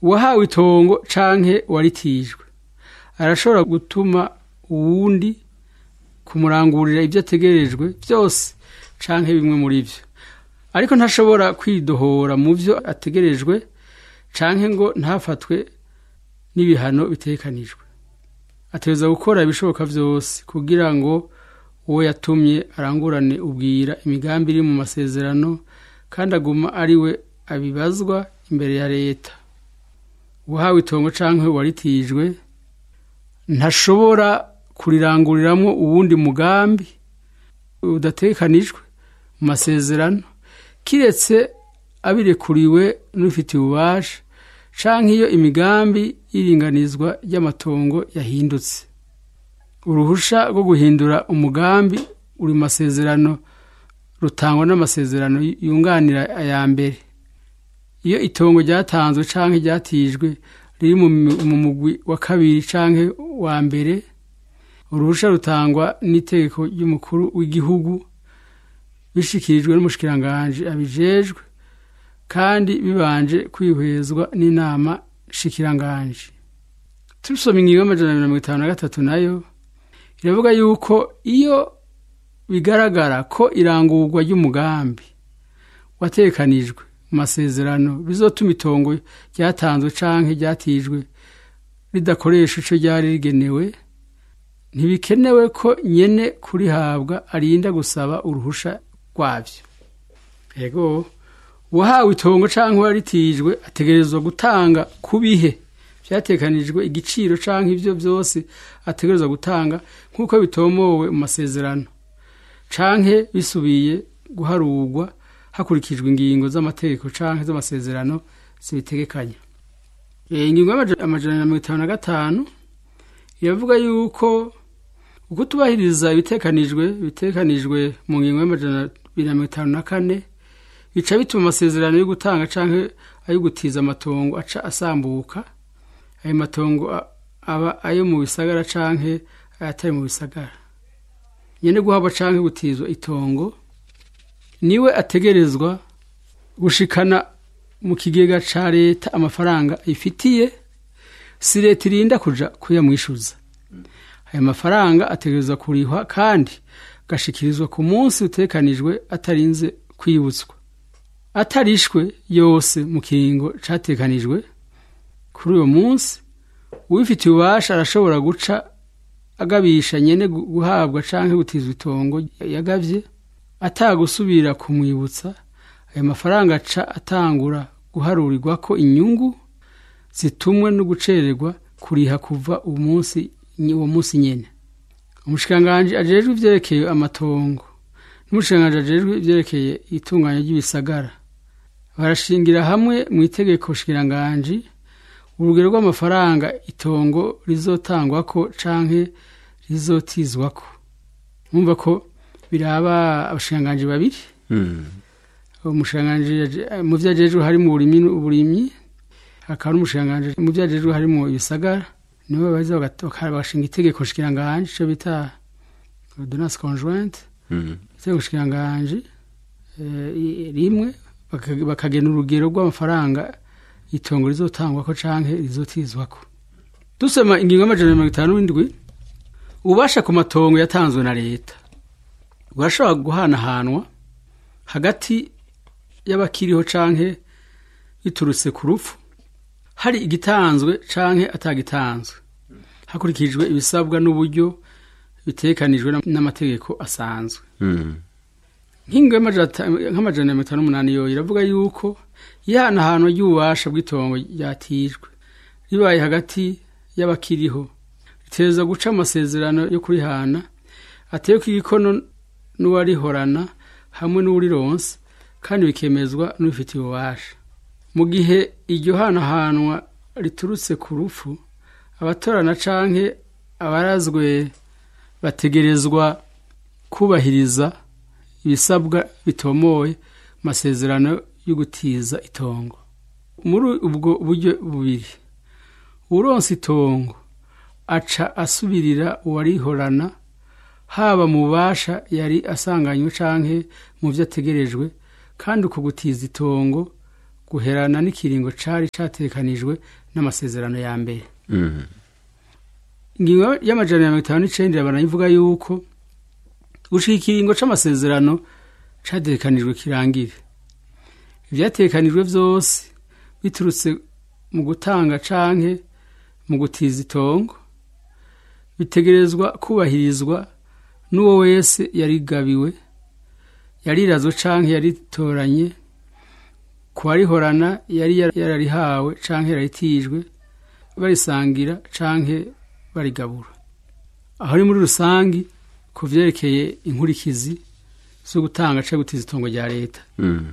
uwahawe itongo canke waritijwe arashobora gutuma uwundi kumurangurira ibyo ategerejwe byose canke bimwe muri byo ariko ntashobora kwidohora mu byo ategerejwe canke ngo ntafatwe n'ibihano bitekanijwe ategereza gukora ibishoboka byose kugira ngo uwo yatumye arangurane ubwira imigambi iri mu masezerano kandi aguma ari we abibazwa imbere ya leta uwahawe itongo canke waritijwe ntashobora kuriranguriramwo uwundi mugambi udatekanijwe mu masezerano kiretse abirekuriwe n'ufitiye ububasha canke iyo imigambi y'iringanizwa ry'amatongo yahindutse uruhusha rwo guhindura umugambi uri mu masezerano rutangwa n'amasezerano yunganira aya mbere iyo itongo ryatanzwe canke ryatijwe riri mu mugwi wa kabiri canke wa mbere uruhusha rutangwa n'itegeko ry'umukuru w'igihugu bishikirijwe n'umushikiranganji abijejwe kandi bibanje kwihwezwa n'inama shikiranganji tusoma ingingo y'amajana mirongo itanu na gatatu nayo iravuga yuko iyo bigaragara ko irangurwa ry'umugambi watekanijwe mu masezerano bizotuma itongo ryatanzwe canke ryatijwe ridakoresha ico ryari rigenewe ntibikenewe ko nyene kurihabwa arinda gusaba uruhusha rwavyo ego uwahawe itongo canke uwaritijwe ategerezwa gutanga ku bihe vyatekanijwe igiciro canke ivyo vyose ategerezwa gutanga nk'uko bitomowe mu masezerano canke bisubiye guharurwa hakurikijwe ingingo z'amategeko canke z'amasezerano zibitegekanya ingingo y'amajana na mirongo itanu na gatanu iravuga yuko ukutubahiriza ibitekanijwe bitekanijwe mu ngingo y'amajana abiri na mirongo itanu na kane bica bituma amasezerano yo gutanga canke ayo gutiza amatongo aca asambuka ayo matongo aba ayo mu bisagara canke ayatari mu bisagara nyene guhabwa canke gutizwa itongo niwe ategerezwa gushikana mu kigega ca leta amafaranga ifitiye si leta irinda kuja kuyamwishuza ayo mafaranga ategerezwa kurihwa kandi gashikirizwa ku munsi utekanijwe atarinze kwibutswa atarishwe yose mu kiringo catekanijwe kuri uyo munsi uwifitiye ububasha arashobora guca agabisha nyene guhabwa canke gutizwa itongo yagavye atagusubira kumwibutsa ayo mafaranga aca atangura guharurirwa ko inyungu zitumwe no gucererwa kuriha kuva umunsi uwo munsi nyene umushikiranganji ajejwe ivyerekeye amatongo n'umushikiranganji ajejwe ivyerekeye itunganya ry'ibisagara barashingira hamwe mu itegeko shikiranganji urugero rw'amafaranga itongo rizotangwako canke rizotizwako mwumva ko biraba abashikiranganji babiri umushikiranganji mu vyo ajejwe harimo uburimyi uburimyi hakaba n'umushikiranganji mu vyo ajejwe harimo ibisagara nibo baza bagashinga itegeko shikiranganji ico bita ordonnance conjointe itegeko shikiranganji rimwe bakagena urugero rw'amafaranga itongo rizotangwako canke rizotizwako dusoma ingingo y'amajana mirongo itanu n'indwi ububasha ku matongo yatanzwe na leta burashobora guhanahanwa hagati y'abakiriho canke biturutse ku rupfu hari igitanzwe canke atagitanzwe hakurikijwe ibisabwa n'uburyo bitekanijwe n'amategeko asanzwe nk'ingo nk'amajana mirongo itanu n'umunani yo iravuga yuko ihanahanwa ry'ububasha bw'itongo ryatijwe ribaye hagati y'abakiriho riteza guca amasezerano yo kurihana ateyeko igikono n'uwarihorana hamwe n'uwurironse kandi bikemezwa n'ubifitiye ububasha mu gihe iryo hanahanwa riturutse ku rupfu abatorana canke abarazwe bategerezwa kubahiriza ibisabwa bitomoye masezerano yo gutiza itongo muri ubwo buryo bubiri uronse itongo aca asubirira uwarihorana haba mu bubasha yari asanganywe canke mu vyo ategerejwe kandi uko gutiza itongo guherana n'ikiringo cari catekanijwe n'amasezerano ya mbere Mhm. ingingo y'amajana ya mirongo itanu n'icenda banayivuga yuko gushika ikiringo c'amasezerano catekanijwe kirangire ivyatekanijwe vyose biturutse mu gutanga canke mu gutiza itongo bitegerezwa kubahirizwa n'uwo wese yarigabiwe yarirazwe canke yaritoranye ku warihorana yari yar- yararihawe canke yararitijwe barisangira canke barigabura aho ni muri rusangi ku vyerekeye inkurikizi zo gutanga canke gutiza itongo rya leta Mhm.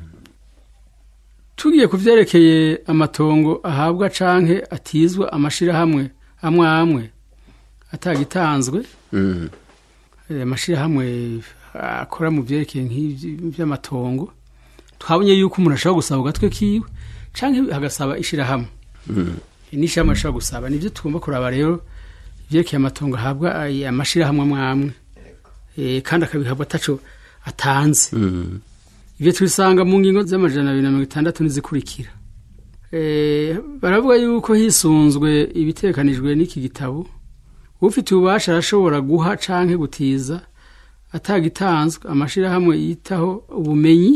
tugiye ku vyerekeye amatongo ahabwa canke atizwa amashirahamwe amwe amwe atagitanzwe Mhm. eh, amashirahamwe akora mu vyerekeye nk'ivy- vy'amatongo twabonye yuko umuntu ashobora gusaba ugatwe kiwe canke hagasaba ishirahamwe Mhm. n'ishirahamwe ashobora gusaba nivyo tugomba kuraba rero ivyerekeye amatongo ahabwa ay- amashirahamwe amwe amwe Eh, kandi akabihabwa ataco atanze Mhm. ivyo tubisanga mu ngingo z'amajana abiri na mirongo itandatu n'izikurikira Eh, baravuga yuko hisunzwe ibitekanijwe n'iki gitabo ufite ububasha arashobora guha canke gutiza atagitanzwe amashirahamwe yitaho ubumenyi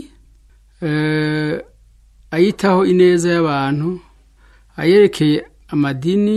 eh, ayitaho ineza y'abantu ayerekeye amadini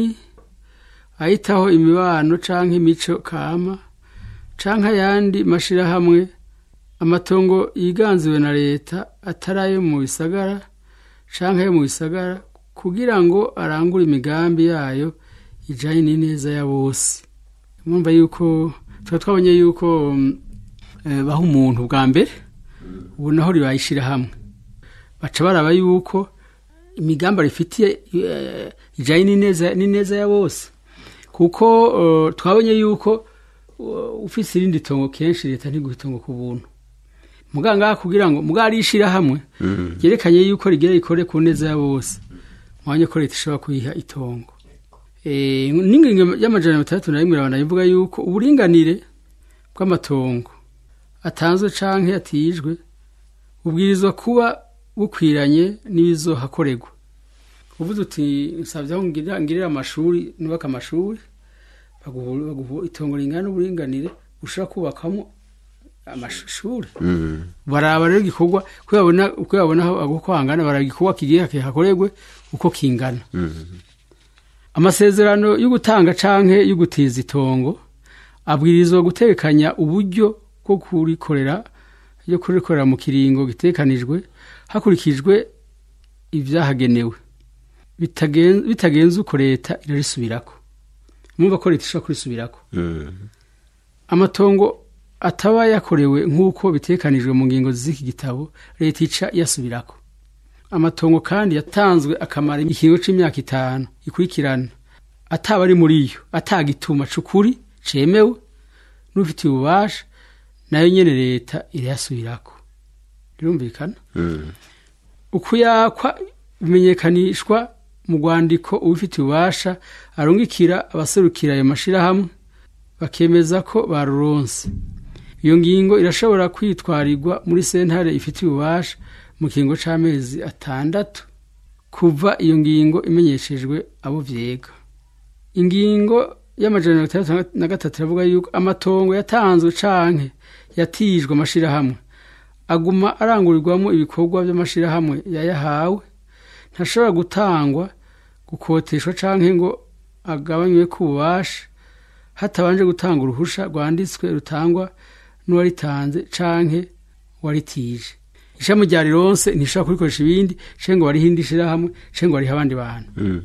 ayitaho imibano canke imico kama canke ayandi mashirahamwe amatongo yiganziwe na leta atari ayo mu bisagara canke ayo mu bisagara kugira ngo arangure imigambi yayo ijanye n'ineza ya bose mwumva yuko tuba twabonye yuko mm, eh, baha umuntu bwa mbere ubu naho ribayishira hamwe baca baraba yuko imigambi rifitiye eh, ijanye n'ineza n'ineza ya bose kuko eh, twabonye yuko uh, ufise irindi tongo kenshi leta ntiguha itongo ku buntu muganga kugira ngo muganga arishira hamwe Mhm. ryerekanye yuko rigira rikore ku neza ya bose mwanya ko leta ishobora kuyiha itongo Eh, n'ingingo y'amajana mirongo itandatu na rimwe irabana ivuga yuko uburinganire bw'amatongo atanzwe canke yatijwe bubwirizwa kuba bukwiranye n'ibizohakorerwa uvuze uti nsabye aho ngirira ngirira amashuri nubaka amashuri baguha baguha itongo ringana n'uburinganire ushobora kubakamo amashuri Mhm. baraba rero igikorwa uko babona uko babona aho uko hangana baraba igikorwa kigiye hakorerwe uko kingana Mhm. amasezerano yo gutanga canke yo gutiza itongo abwirizwa gutekanya uburyo bwo kurikorera yo kurikorera mu kiringo gitekanijwe hakurikijwe ibyahagenewe Bitagen- bitagenze uko leta irarisubirako mwumva ko leta ishobora kurisubirako Mhm. amatongo ataba yakorewe nk'uko bitekanijwe mu ngingo z'iki gitabo leta ica yasubirako amatongo kandi yatanzwe akamara ikiringo c'imyaka itanu ikurikirana ataba ari muri yo atagituma c'ukuri cemewe n'ufitiye ububasha nayo nyene leta irayasubirako birumvikana Mhm. ukuyakwa bimenyekanishwa mu rwandiko ubifitiye ububasha arungikira abaserukira ayo mashirahamwe bakemeza ko baruronse iyo ngingo irashobora kwitwarirwa muri sentare ifitiye ububasha mu kiringo c'amezi atandatu kuva iyo ngingo imenyeshejwe abo vyega ingingo y'amajana mirongo itandatu na gatatu iravuga yuko amatongo yatanzwe canke yatijwe amashirahamwe aguma arangurirwamo ibikorwa by'amashirahamwe yayahawe ntashobora gutangwa gukoteshwa canke ngo agabanywe ku bubasha hatabanje gutanga uruhusha rwanditswe rutangwa n'uwaritanze canke waritije ishami rya rironse ntishobora kurikoresha ibindi canke ngo warihe indi shirahamwe canke ngo warihe abandi bantu Mhm.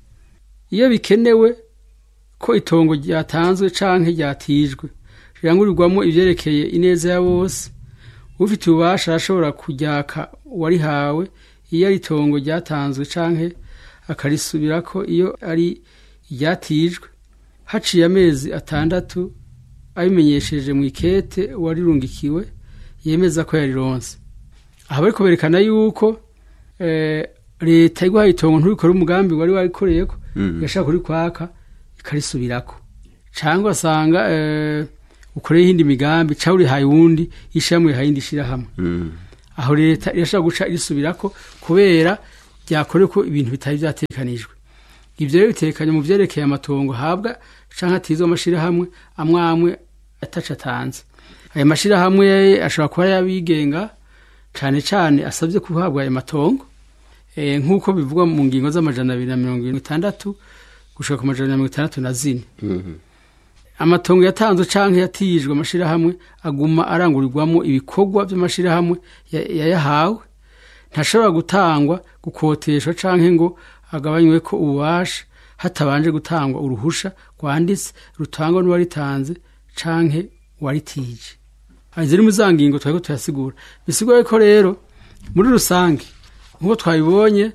iyo bikenewe ko itongo ryatanzwe canke ryatijwe rirangurirwamo ivyerekeye ineza ya bose ufite ububasha arashobora kuryaka uwarihawe iyo ari itongo ryatanzwe canke akarisubirako iyo ari iryatijwe haciye amezi atandatu abimenyesheje mu ikete uwarirungikiwe yemeza ko yarironse aha bariko berekana yuko eh, leta iguhaye itongo nturikore umugambi wari warikoreyeko Mhm. igashaka kurikwaka ikarisubirako cyangwa asanga eh, ukoreye iyindi migambi cyangwa urihaye uwundi ishyirahamwe rihaye indi shyirahamwe Mhm. aho leta irashobora guca irisubirako kubera ryakoreko ibintu bitari byatekanijwe ibyo rero bitekanye mu byerekeye amatongo ahabwa cyangwa atizwe amashyirahamwe amwe amwe ataca atanze ayo mashyirahamwe ashobora kuba yabigenga cyane cyane asabye guhabwa ayo matongo nk'uko bivugwa mu ngingo z'amajana abiri na mirongo irindwi itandatu gushaka ku majana mirongo itandatu na zine amatongo yatanzwe cyangwa yatijwe amashyirahamwe aguma arangurirwamo ibikorwa by'amashyirahamwe yayahawe ntashobora gutangwa gukoteshwa cyangwa ngo agabanywe ko ububasha hatabanje gutangwa uruhusha rwanditse rutangwa n'uwaritanze cyangwa uwaritije ziri mu za ngingo twari tuyasigura bisigura ko rero muri rusange nk'uko twabibonye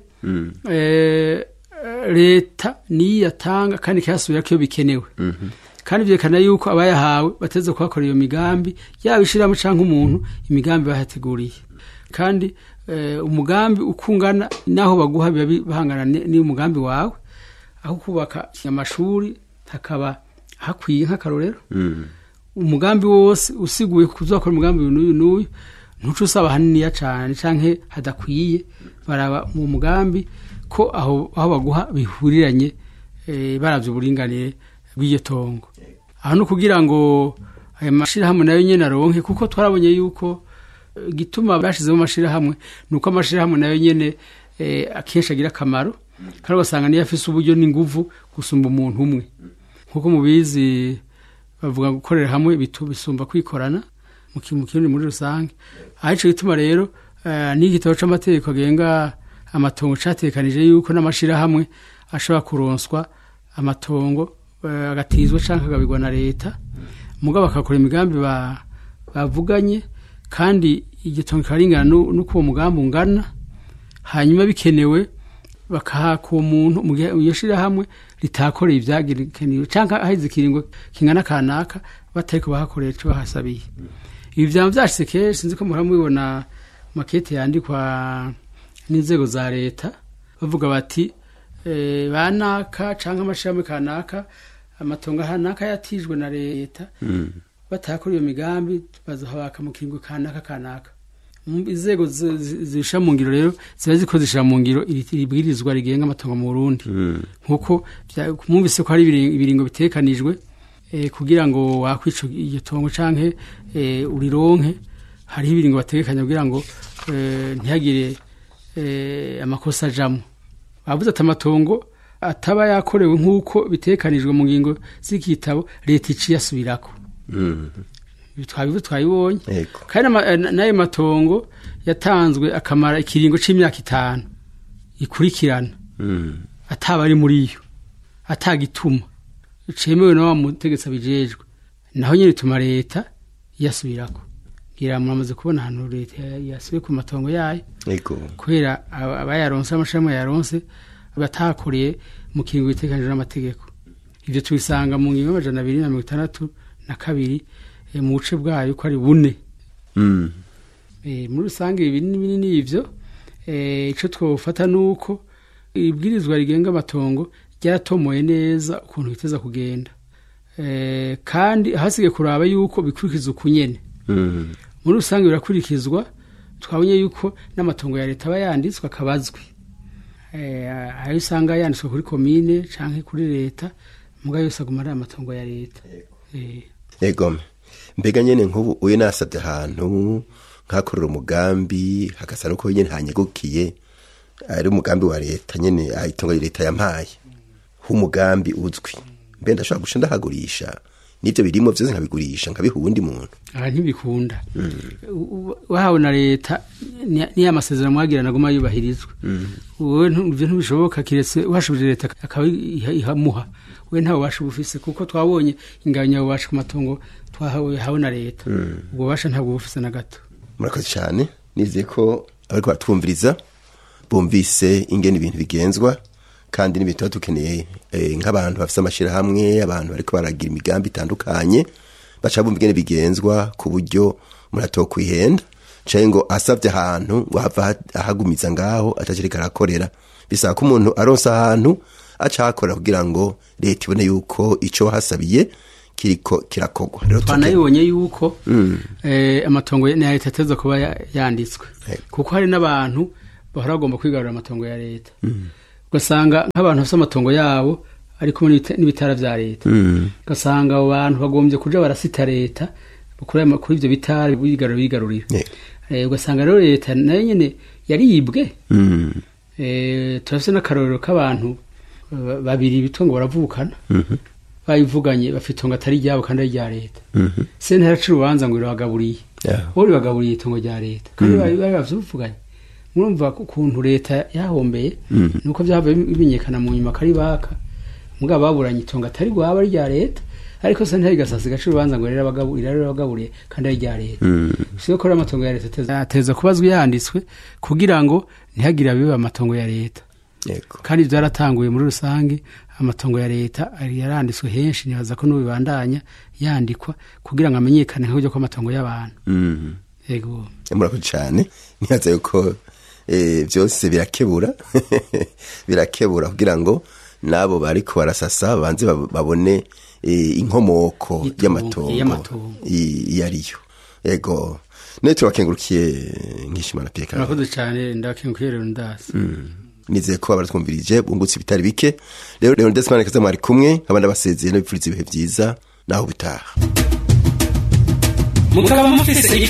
leta niyo yatanga kandi ikayasubira ko iyo bikenewe kandi byerekana yuko abayahawe bateze kuhakora iyo migambi yaba ishyiramo cyangwa umuntu imigambi bahateguriye kandi umugambi ukungana n'aho baguha biba bahangana n'umugambi wawe aho kubaka amashuri hakaba hakwiye nk'akarorero umugambi wose usiguye kuzakora umugambi n'uyu n'uyu ntuce usaba haniniya cyane cyangwa hadakwiye baraba mu mugambi ko aho baguha bihuriranye barabye uburinganire bw'iryo tongo aha ni ukugira ngo ayo mashyirahamwe nayo nyine aronke kuko twarabonye yuko igituma bashyizemo amashyirahamwe ni uko amashyirahamwe nayo nyine akenshi agira akamaro kandi ugasanga niyo afise uburyo n'inguvu gusumba umuntu umwe nk'uko mubizi bavuga gukorera hamwe bisumba kwikorana mu kirundi muri rusange aho icyo gituma rero n'igitabo cy'amategeko agenga amatongo cyatekanije yuko n'amashyirahamwe ashobora kuronswa amatongo agatizwa cyangwa akagabirwa na leta mugabo bakakora imigambi bavuganye kandi igitongo kikaringana n'uko uwo mugambi ungana hanyuma bikenewe bakahaka uwo muntu mu gihe iyo shyirahamwe ritakoreye ibyagenewe cyangwa aheze ikiringo kingana kanaka batari kubahakorera icyo bahasabiye ibi byaba byashyize kenshi sinzi ko muhora mubibona makete yandikwa n'inzego za leta bavuga bati banaka cyangwa amashyirahamwe kanaka amatongo kanaka yatijwe na leta batakora iyo migambi bazahabaka mu kiringo kanaka kanaka inzego zishyira mu ngiro rero ziba ziko zishyira mu ngiro ibwirizwa rigenga amatongo mu burundi nk'uko mwumvise ko hari ibiringo bitekanijwe kugira ngo wakwica iryo tongo cyangwa urironke hariho ibiringo bategekanya kugira ngo ntihagire amakosa ajamo bavuze ati amatongo ataba yakorewe nk'uko bitekanijwe mu ngingo z'igitabo leta iciye asubirako twabivu twabibonye kandi n'ayo matongo yatanzwe akamara ikiringo cy'imyaka itanu ikurikirana ataba ari muri yo atagituma cemewe na wa mutegetsi abijejwe naho nyine bituma leta yasubirako ngira muramaze kubona ahantu leta yasubiye ku matongo yayo kubera abayaronse amashami yaronse batakoreye mu kiringo bitekanije n'amategeko ibyo tubisanga mu ngingo y'amajana abiri na mirongo itandatu na kabiri mu buce bwayo ko ari bune muri rusange ibi binini ni ibyo icyo twafata ni uko ibwirizwa rigenga amatongo ryaratomoye neza ukuntu biteza kugenda kandi hasigaye kuraba yuko bikurikiza ukunyene muri rusange birakurikizwa twabonye yuko n'amatongo ya leta aba yanditswe akaba azwi ayo usanga yanditswe kuri komine cyangwa kuri leta muga yose aguma ari amatongo ya leta yego mbega nyine nk'ubu uyu nasabye ahantu nkakorera umugambi hagasa nuko nyine hanyegukiye ari umugambi wa leta nyine itongo leta yampaye h'umugambi uzwi mbe ndashobora guca ndahagurisha n'ibyo birimo byose nkabigurisha nkabiha uwundi muntu aha ntibikunda wahawe na leta niyo amasezerano mwagirana aguma yubahirizwa wowe ibyo ntibishoboka kiretse uhashubije leta akaba ihamuha we ntawe ubasha ubufise kuko twabonye inganya ubasha ku matungo twahawe na leta ubwo bubasha ntabwo bufise na gato murakoze cyane nizeye ko abari kubatwumviriza bumvise ingene ibintu bigenzwa kandi n'ibintu tuba dukeneye nk'abantu bafite amashyirahamwe abantu bari baragira imigambi itandukanye baca bumva ingene bigenzwa ku buryo murato kwihenda cyangwa ngo asabye ahantu ngo hava ahagumiza ngaho atakereka arakorera bisaba ko umuntu aronsa ahantu aca ahakora kugira ngo leta ibone yuko icyo wahasabiye kiriko kirakogwa twanayibonye yuko amatongo ya leta ateza kuba yanditswe kuko hari n'abantu bahora bagomba kwigarurira amatongo ya leta ugasanga nk'abantu bafite amatongo yabo ari kumwe n'ibita- n'ibitara vya leta Mm. ugasanga abo bantu bagombye kuja barasita leta kuri ayo- kuri ivyo bitara bigarura bigarurira Yeah. Eh, ugasanga rero leta nayo nyene yaribwe Mm. Eh, turafise n'akarorero k'abantu eh, babiri bitwa ngo baravukana Mhm. bayivuganye bafite itongo atari ryabo kandi ari rya leta Mhm. sentare araca urubanza ngo irabagaburiye Yeah. bo ribagaburiye itongo rya leta kandi bari bari bavyivuganye murumva ko ukuntu leta yahombeye Mhm. nuko vyavuye bimenyekana mu nyuma kari baka mugabo baburanye itongo atari rwaba ari rya leta ariko sentare igasasa igaca urubanza ngo rirabagabu- irarabagaburiye kandi ari rya leta Mm. siyo ko rero amatongo ya leta ateza- ateza kubazwa yanditswe kugira ngo ntihagire abiba amatongo ya leta Yego. kandi byaratanguye muri rusange amatongo ya leta ari- yaranditswe henshi nibaza ko n'ubibandanya yandikwa kugira ngo amenyekane nk'uburyo kw'amatongo y'abantu Mm. yego murakoze cyane nibaza yuko eh, byose birakebura birakebura kugira ngo n'abo bariko barasasa banze bab- babone eh, inkomoko Itongo, y'amatongo y'amatongo. i- iyo ariyo yego nayo turabakengurukiye nkishimana piyeka murakoze cyane ndakengukiye rero ndasi nizeye ko baratwumvirije bungutse ibitari bike rero rero ndesimana kaza mwari kumwe abandi basezeye n'abipfuriza ibihe byiza naho bitaha mukaba mufise